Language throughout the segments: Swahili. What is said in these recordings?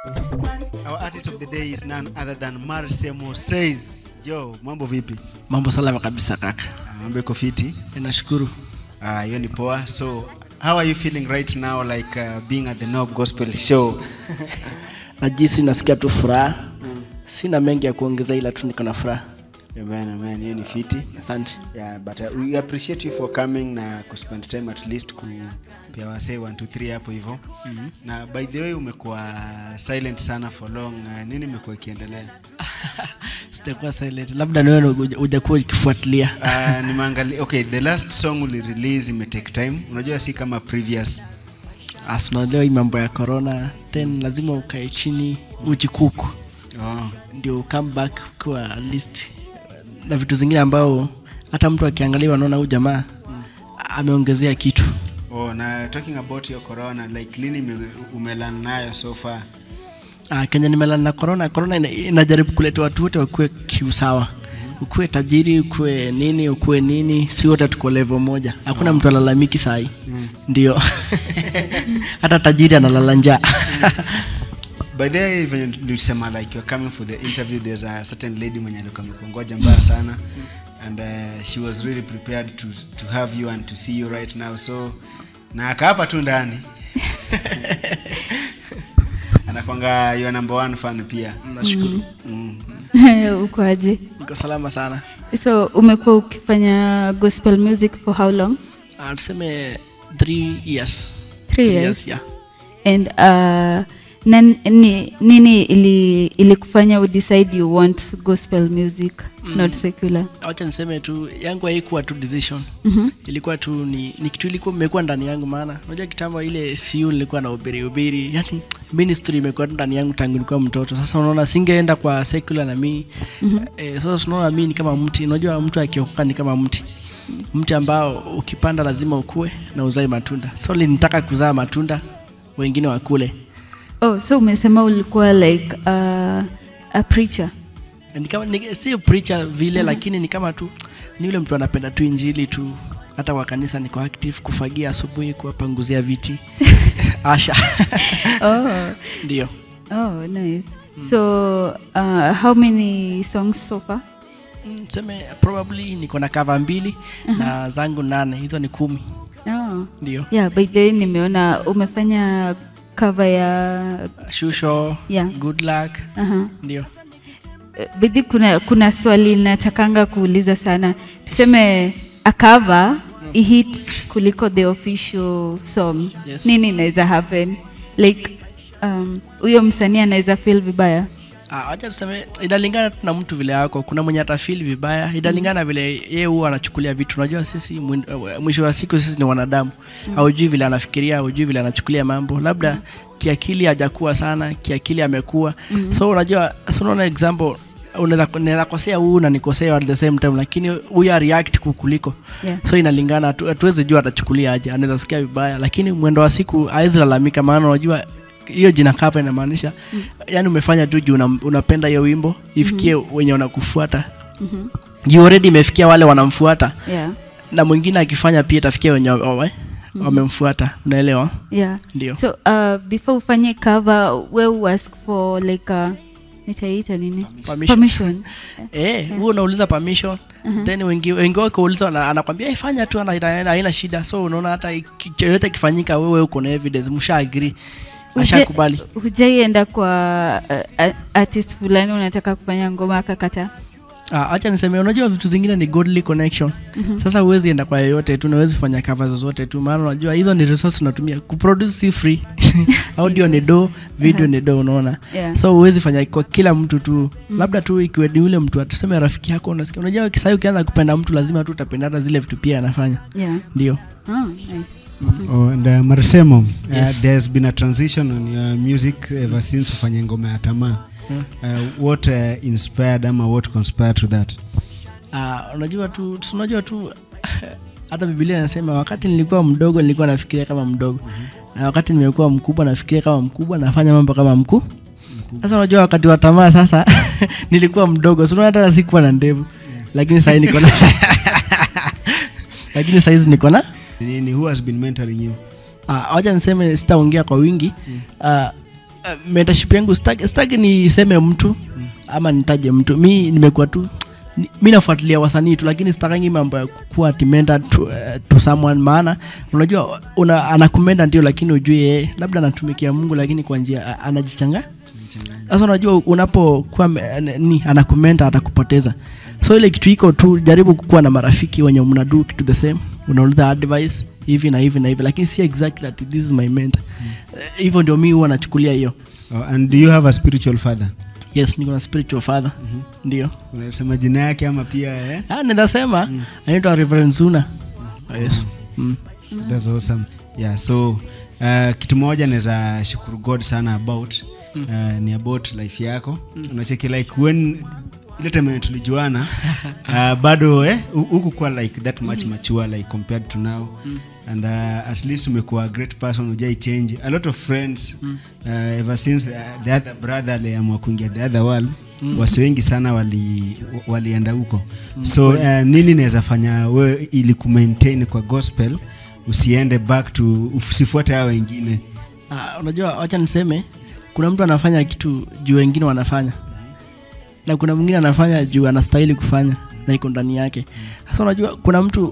Our artist of the day is none other than Marsemo Says. Yo, mambo vipi? mambo salama kabisa kaka Ah, Mambo iko fiti? nashukuru Ah, hiyo ni poa. So, how are you feeling right now like uh, being at the Nob Gospel show? najisi nasikia tu furaha sina mengi ya kuongeza ila tu niko na furaha Amen, amen. Hiyo ni fiti. asante Yeah, but uh, we appreciate you for coming na kuspend time at least kupia wasee 1 2 3 hapo hivyo. Mm-hmm. Na by the way umekuwa silent sana for long. Uh, nini imekuwa ikiendelea? sitakuwa silent labda niwe hujakuwa ukifuatilia Uh, nimeangalia okay, the last song uli release ime take time. Unajua si kama previous. As unaelewa hii mambo ya corona then lazima ukae chini ujikuku Oh. ndio come back ukiwa at least na vitu zingine ambao hata mtu akiangalia anaona huyu jamaa ameongezea kitu Oh, na talking about your corona like lini ime- umelan nayo so far? Ah, kenya nimelala na corona corona ina- inajaribu kuleta watu wote wakuwe kiusawa ukuwe tajiri ukuwe nini ukuwe nini si wote tuko level moja hakuna mtu alalamiki sahi ndio hata tajiri analala njaa By the way, venye nilisema like you're coming for the interview there's a certain lady mwenye alikuwa amekungoja mbaya sana and uh, she was really prepared to, to have you and to see you right now so na akaapa tu ndani anakwanga your number one fan pia nashukuru mm. ukoaje niko salama sana so umekuwa ukifanya gospel music for how long Ah, tuseme three years Three Three years. yeah. and uh, nan, ni, nini ili ilikufanya udecide you want gospel music mm. not secular wacha niseme tu yangu haikuwa tu decision mm-hmm. ilikuwa tu ni, ni kitu ilikuwa imekuwa ndani yangu maana unajua kitambo ile siu nilikuwa na ubiri ubiri yani ministry imekuwa tu ndani yangu tangu nilikuwa mtoto sasa unaona singeenda kwa secular na mii mm-hmm. eh, sasa tunaona mii ni kama mti unajua mtu akiokoka ni kama mti mti ambao ukipanda lazima ukue na uzae matunda so linitaka kuzaa matunda wengine wakule oh so umesema ulikuwa like uh, a preacher ni kama ni, si preacher vile lakini ni kama tu ni yule mtu anapenda tu injili tu hata kwa kanisa niko active kufagia asubuhi kuwapanguzia viti asha oh, ndio oh nice so uh, how many songs so far Mm, tuseme probably niko na kava mbili na zangu nane hizo ni kumi oh. ndio yeah by the way nimeona umefanya cover ya shusho Yeah. good luck uh-huh. ndio bidhi kuna, kuna swali natakanga kuuliza sana tuseme akava mm. ihit kuliko the official song Yes. nini inaweza happen like um, huyo msanii anaweza feel vibaya Ah, wacha tuseme inalingana tu na mtu vile yako kuna mwenye atafili vibaya inalingana vile yeye huwa anachukulia vitu unajua sisi mwin- eh, mwisho wa siku sisi ni wanadamu haujui vile anafikiria haujui vile anachukulia mambo labda kiakili hajakuwa sana kiakili amekuwa so unajua so unaona example unaweza naweza kosea huu na nikosea at the same time lakini huyu react kukuliko yeah. so inalingana hatu- hatuwezi jua atachukulia aje anaweza sikia vibaya lakini mwendo wa siku hawezi lalamika maana unajua hiyo jina kapa inamaanisha mm. yani umefanya tu juu una, unapenda hiyo wimbo ifikie mm-hmm. wenye wanakufuata mm-hmm. juu already imefikia wale wanamfuata yeah. na mwingine akifanya pia itafikia wenye wawe wamemfuata unaelewa yeah. ndio so uh, before ufanye cover we uask for like uh, nitaiita nini Permission. permission eh huo unauliza permission then wengi wengi wako uliza ana- anakwambia "Eh, fanya tu ana- ana- haina shida so unaona hata iki- chochote ikifanyika wewe uko na evidence msha agree ashakubali hujaienda kwa uh, uh, artist fulani unataka kufanya ngoma akakata Ah, acha niseme unajua vitu zingine ni godly connection mm-hmm. sasa huwezi enda kwa yoyote tu nawezi fanya cover zozote tu maana unajua hizo ni resource unatumia kuproduce si free audio ni do video ni do unaona yeah. so huwezi fanya kwa kila mtu tu mm. labda tu ikiwe ni yule mtu atuseme rafiki yako unasikia unajua kisai ukianza kupenda mtu lazima tu utapenda hata zile vitu pia anafanya yeah. ndio oh, nice. Oh, and uh, Marsemo, uh, Yes. there's been a transition on your music ever since ufanye ngoma ya tamaa. Uh, what uh, inspired ama what conspired to that? Ah, unajua tu si unajua tu hata biblia inasema wakati nilikuwa mdogo nilikuwa nafikiria kama mdogo na wakati nimekuwa mkubwa nafikiria kama mkubwa nafanya mambo kama mkuu sasa unajua wakati wa tamaa sasa nilikuwa mdogo si unaona hata sikuwa na ndevu lakini sahii niko na lakini sahizi niko na Nini, who has been mentoring you? Ah, wacha niseme sitaongea kwa wingi Ah, uh, mentorship yangu staki, staki niseme mtu ama nitaje mtu mi nimekuwa tu ni- mi nafuatilia wasanii tu lakini sitakangi mambo ya kuwa timenda to, uh, to someone maana unajua una, anakumenda ndio lakini ujue yeye labda anatumikia mungu lakini kwa njia a- anajichanga sasa unajua unapokuwa me- ni anakumenta atakupoteza so ile kitu iko tu jaribu kukuwa na marafiki wenye mnadu kitu the same unauliza advice hivi na hivi na hivi lakini si exactly that this is my mentor Eh, hivyo ndio mi huwa nachukulia hiyo oh, and do you have a spiritual father yes niko na spiritual father ndio unasema jina yake ama pia eh? ah, ninasema anaitwa reverend zuna yes mm. That's awesome. Yeah, so uh, kitu moja naweza shukuru God sana about uh, ni about life yako unacheki like when ile time yenye tulijuana uh, bado eh, hu- hukukuwa like that much mature like compared to now and uh, at least umekuwa a great person ujai change a lot of friends uh, ever since uh, the other brother aliamua kuingia the other world wasi wengi sana wali walienda huko so uh, nini naweza fanya we ili kumaintain kwa gospel usiende back to usifuate hao wengine Ah, unajua wacha niseme kuna mtu anafanya kitu juu wengine wanafanya na kuna mwingine anafanya juu anastahili kufanya na iko ndani yake sasa unajua kuna mtu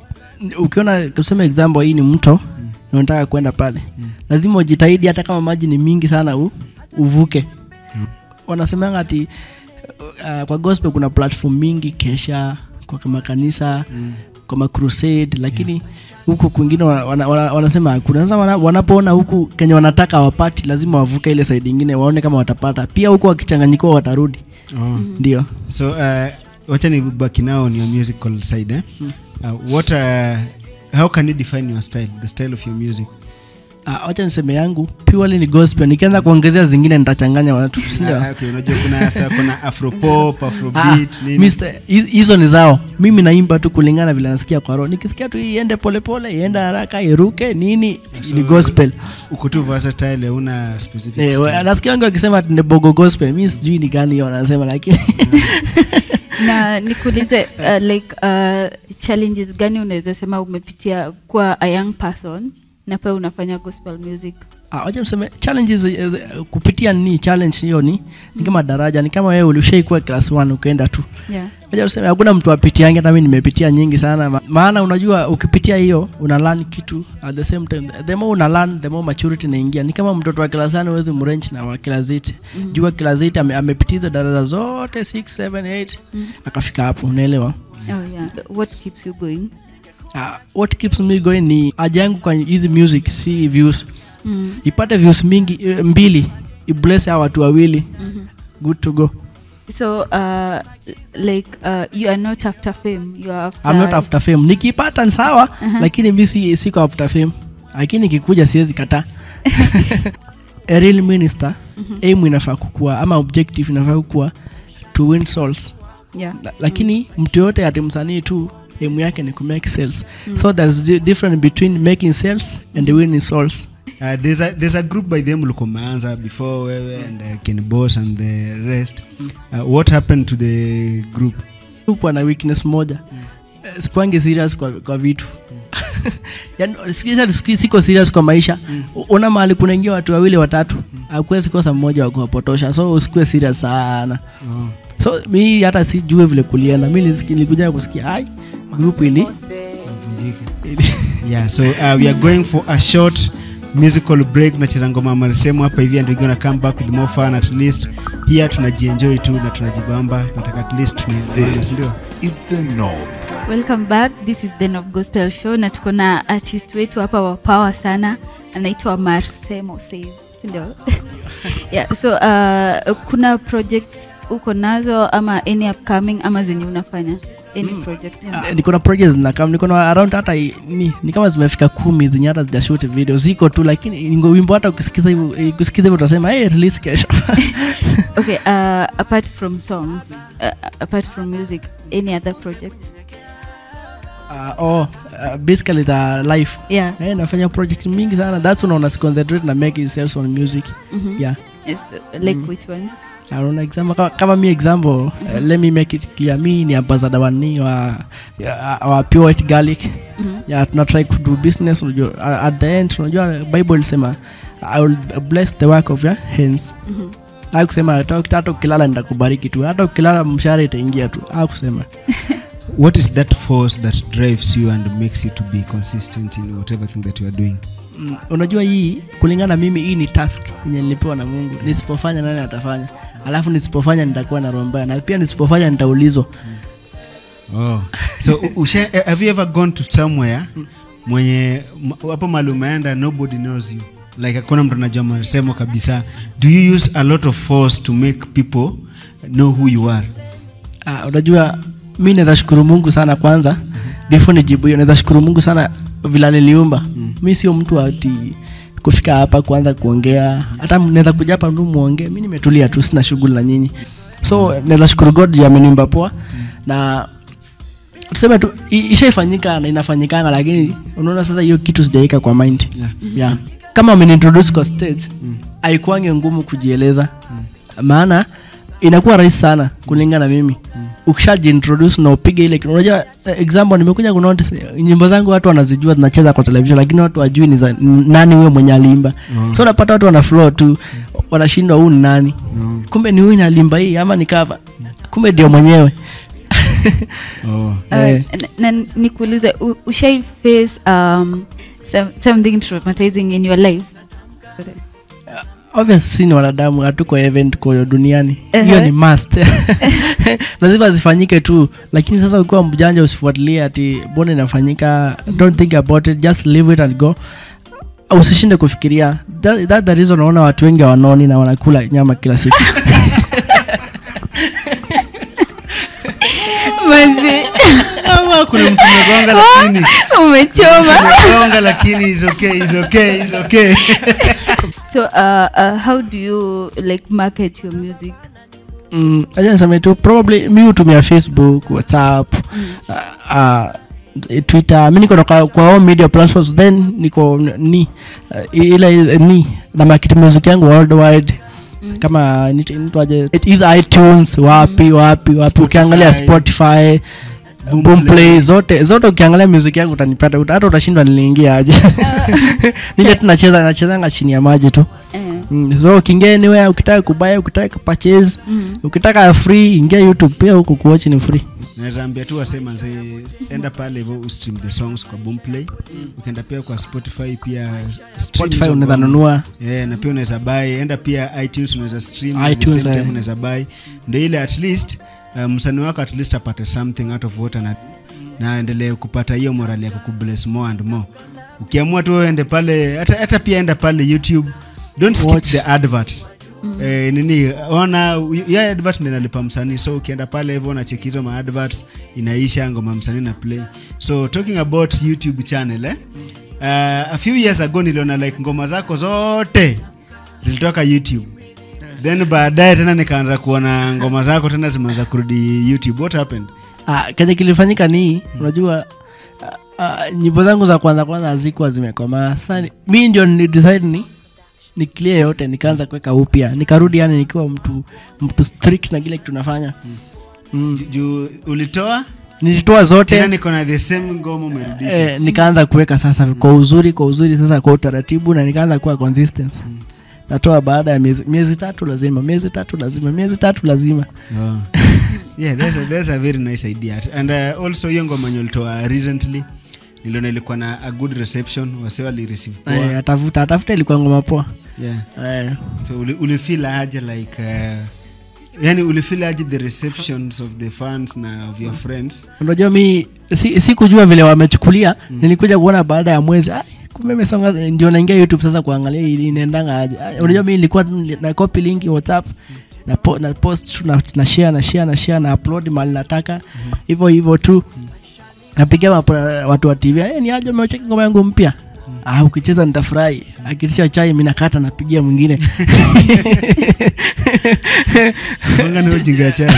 ukiona tuseme example hii ni mto na unataka kwenda pale lazima ujitahidi hata kama maji ni mingi sana u, uvuke wanasemanga ati uh, kwa gospel kuna platform mingi kesha kwa makanisa mm. kwa macrusade lakini huku kwingine wana, wana, wana, wanasema hakuna sasa wana, wanapoona huku kenye wanataka wapati lazima wavuke ile side ingine waone kama watapata pia huku wakichanganyikiwa watarudi oh. ndio so uh, wacha ni baki nao on your musical side eh? uh, what uh, how can you define your style the style of your music Ah, wacha niseme yangu purely ni gospel nikianza kuongezea zingine nitachanganya watu sindio Ah, okay, unajua kuna sa- kuna afropop Ah, afrobeat nini Mr. hi- hizo ni zao mimi naimba tu kulingana vile nasikia kwa roho nikisikia tu iende polepole iende haraka iruke nini ni gospel uko tu versatile una specific Eh, style. wa- nasikia wengi wakisema ati ni bogo gospel mi sijui ni gani hiyo wanasema lakini na nikuulize uh, like uh, challenges gani unaweza sema umepitia kuwa a young person na pia unafanya gospel music Ah, wacha niseme challenges eh, eh, kupitia ni challenge hiyo ni ni kama daraja ni kama wewe ulishaikuwa class 1 ukaenda tu yeah. Wacha tuseme hakuna mtu apitiange hata mimi nimepitia nyingi sana Ma- maana unajua ukipitia hiyo una learn kitu at the same time the more una learn the more maturity inaingia ni kama mtoto wa class 1 huwezi mrange na wa class 8 mm. jua class 8 ame, amepitia hizo daraja zote 6 7 8 akafika hapo unaelewa Oh, yeah. what keeps you going uh, what keeps me going ni haja yangu kwa hizi music si views mm. ipate views mingi eh, mbili ibless hao watu wawili mm-hmm. good to go so uh, like uh, you are not after fame you are after, I'm not after fame nikipata ni sawa uh-huh. lakini mi si, siko after fame lakini ikikuja siwezi kataa a real minister mm-hmm. aim inafaa kukua ama objective inafaa kukua to win souls yeah. La- lakini mtu yote ati msanii tu aim yake ni kumake sales so there's di- difference between making sales and winning souls Uh, there's, a, there's a group by them ulikuwa umeanza before wewe and uh, Ken Boss and the rest uh, what happened to the group hukuwa na weakness moja Eh, sikuangi serious kwa, kwa vitu yani, sikiza- siki- siko serious kwa maisha U- una mahali kunaingia watu wawili watatu akuwezi kosa mmoja wa kuwapotosha so usikuwe serious sana oh. so mi hata sijue vile kulienda mi nisiki- nilikuja kusikia ai group ili ili- yeah so uh, we are going for a short musical break tunacheza ngoma marisemo hapa hivi and we're gonna come back with more fun at least here tunajienjoy tu na tunajibamba nataka at least tunaelewana This sindio is the norm. welcome back this is the Nob gospel show na tuko na artist wetu hapa wa power sana anaitwa marsemo says ndio yeah, so uh, kuna projects uko nazo ama any upcoming ama zenye unafanya any project Ah, niko na projects na kama niko na around hata i- ni, ni kama zimefika kumi zenye hata zijashoot video ziko tu lakini ngo wimbo hata ukisikiza hivyo eh, kusikiza hivyo utasema hey, release kesho okay uh, apart from songs uh, apart from music any other project uh, oh, uh, basically the life yeah eh, nafanya project mingi sana that's when una concentrate na making sales on music Mhm. yeah yes, like which one Unaona example kama, kama mi example uh, let me make it clear mi ni ambassador wa ni wa, ya- wa pure white garlic Mhm. ya tuna try to do business unajua uh, at the end unajua bible ilisema i will bless the work of your hands Mhm. akusema hata hata ukilala nitakubariki tu hata ukilala mshahara itaingia tu akusema what is that force that drives you and makes you to be consistent in whatever thing that you are doing mm, unajua hii kulingana na mimi hii ni task yenye nilipewa na mungu nisipofanya nani atafanya alafu nisipofanya nitakuwa na roho mbaya na pia nisipofanya nitaulizwa oh. so u- usha, eh, have you ever gone to somewhere mwenye m- hapo mali umeenda nobody knows you like hakuna mtu anajua masemo kabisa do you use a lot of force to make people know who you are Ah, unajua mi naweza shukuru mungu sana kwanza before nijibu hiyo naweza shukuru mungu sana vila niliumba mi sio mtu ati kufika hapa kuanza kuongea hata naweza kuja hapa tu muongee mi nimetulia tu sina shughuli na nyinyi so naweza shukuru god juu ameniumba poa na tuseme tu i- ishaifanyika na inafanyikanga lakini unaona sasa hiyo kitu sijaika kwa mind Yeah. yeah. kama ameniintroduce kwa stage haikuange ngumu kujieleza maana inakuwa rahisi sana kulingana na mimi ukishajiintroduce na upige ile kitu- unajua eh, example nimekuja kunotice eh, nyimbo zangu watu wanazijua zinacheza kwa television lakini watu wajui ni za nani huyo mwenye aliimba Oh. so unapata watu wana flow tu wanashindwa huu ni nani oh. kumbe ni huyu nalimba hii ama ni cover kumbe ndio mwenyewe Oh. Uh, Eh. na, na nikuulize u- ushai face um, some, something traumatizing in your life obvious si ni wanadamu hatuko event kwa duniani hiyo Ehe. ni must lazima zifanyike tu lakini sasa ukiwa mjanja usifuatilie ati mbona inafanyika don't think about it just leave it and go usishinde kufikiria that, that the reason unaona watu wengi wanoni na wanakula nyama kila siku Manzi, Ama kuna mtu umegonga lakini umechoma umegonga lakini is okay is okay is okay so uh, uh, how do you like market your music mm, acha niseme tu probably mi hutumia facebook whatsapp uh, uh, twitter mi niko na kwa, kwa all media platforms then niko ni uh, ile ni na market music yangu worldwide Mm. kama nit- inaitwaje it is itunes wapi wapi wapi ukiangalia spotify Boomplay. boomplay zote zote ukiangalia music yangu utanipata uta- hata utashindwa niliingia aje nile tunacheza nachezanga chini ya maji tu Eh, mm, so ukiingia anywhere ukitaka kubaya ukitaka purchase mm. ukitaka free ingia youtube pia huku kuwatch ni free naweza ambia tu wasema nze enda pale hivyo ustream the songs kwa boomplay ukienda pia kwa spotify pia stream spotify hizo unaweza ngoma. nunua yeah, na pia unaweza buy enda pia itunes unaweza stream at the iTunes, same time eh. unaweza buy ndio ile at least uh, msanii wako at least apate something out of what ana na aendelee kupata hiyo morali ya kukubless more and more ukiamua tu wewe ende pale hata, hata pia enda pale youtube don't skip Watch. the adverts Eh, nini ona ya advert ndio inalipa msanii so ukienda pale hivyo unacheki hizo ma adverts inaisha ngoma msanii na play so talking about youtube channel eh? uh, a few years ago niliona like ngoma zako zote zilitoka youtube then baadaye tena nikaanza kuona ngoma zako tena zimeanza kurudi youtube what happened ah, kenye kilifanyika ni unajua ah, ah, nyimbo zangu za kwanza kwanza hazikuwa zimekomaa sasa ni- mi ndio nilidecide ni ni clear yote nikaanza kuweka upya nikarudi yani nikiwa mtu mtu strict na kile kitu nafanya mm. juu ulitoa nilitoa tena zote niko na the same ngoma umerudisha eh, nikaanza kuweka sasa kwa uzuri kwa uzuri sasa kwa utaratibu na nikaanza kuwa consistent natoa baada ya miezi, miezi tatu lazima miezi tatu lazima miezi tatu lazima Oh. yeah that's a, that's a very nice idea and uh, also hiyo ngoma yenye ulitoa recently niliona ilikuwa na a good reception wase walireceive poa eh, atafuta atafuta ilikuwa ngoma poa yeah eh, so uli- ulifeel aje like uh, yani ulifeel aje the receptions of the fans na of your friends unajua mi si, si kujua vile wamechukulia mm. nilikuja kuona baada ya mwezi "Ai, kumbe imesonga ndio naingia youtube sasa kuangalia ili inaendanga aje Ai, unajua mi nilikuwa tu nili- na copy link whatsapp na, po, na post tu na, na share na share na share na upload mali nataka hivyo hivyo tu napigia mapo- watu wa tv "Eh, ni aje umecheki ngoma yangu mpya Ah, ukicheza nitafurahi akitisha chai mi nakata napigia mwingine Gonga na ujinga chai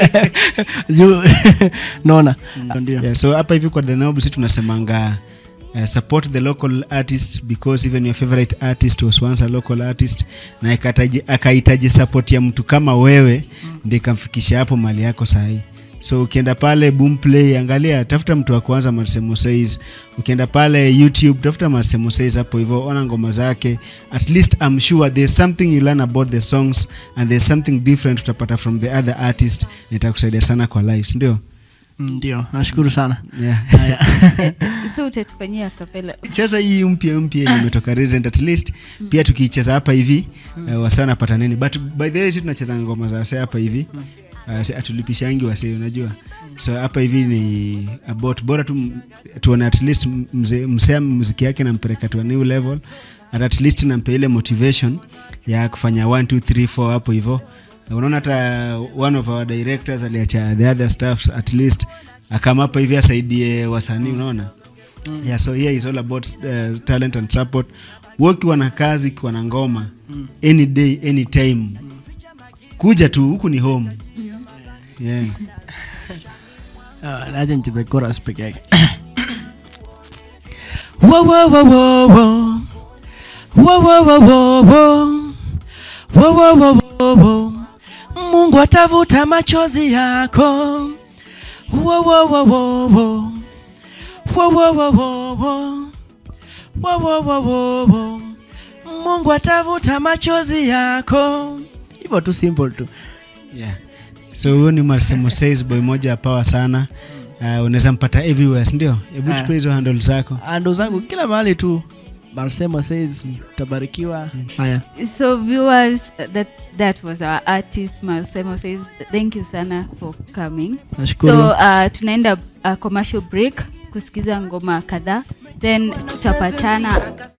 Juu- naona ndio yeah, so hapa hivi kwa the Nob, si tunasemanga uh, support the local artists because even your favorite artist was once a local artist na ikataji- akahitaji support ya mtu kama wewe ndi ikamfikisha hapo mali yako sahii so ukienda pale boomplay angalia tafuta mtu wa kwanza Marcelo Says ukienda pale youtube tafuta Marcelo Says hapo hivyo ona ngoma zake at least I'm sure there's something you learn about the songs and there's something different utapata from the other artist na itakusaidia sana kwa lives ndio Mm, ndio nashukuru sana yeah. haya so utatufanyia kapela cheza hii mpya mpya yenye imetoka recent at least pia tukiicheza hapa hivi uh, wase wanapata nini but by the way si tunacheza ngoma za wase hapa hivi uh, si- hatulipishangi wase unajua so hapa hivi ni about bora tu m- tuone at least mze- msea muziki yake nampeleka to a new level and at least nampe ile motivation ya kufanya 1 2 3 4 hapo hivyo unaona hata one of our directors aliacha the other staffs at least akama hapa hivi asaidie wasanii unaona yeah so here is all about uh, talent and support wakiwa na kazi kiwa na ngoma any day any time kuja tu huku ni home yeah. Ah, naja nicheze chorus peke yake Wo, wo, wo, wo, wo. Wo, wo, wo, wo, wo. Wo, wo, wo, wo, wo. mungu atavuta machozi yako Wo, wo, wo, wo, wo. Wo, wo, wo, wo, wo. Wo, wo, wo, wo, wo. mungu atavuta machozi yako hivyo tu simple tu Yeah. so huyo ni Marcelo Says boy moja ya power sana uh, unaweza mpata everywhere sindio hebu Ah. tupe hizo handle zako ando zangu kila mahali tu Marsema says tabarikiwa haya so viewers that that was our artist Malsemo says thank you sana for coming nashukuru so uh, tunaenda uh, commercial break kusikiza ngoma kadhaa then tutapatana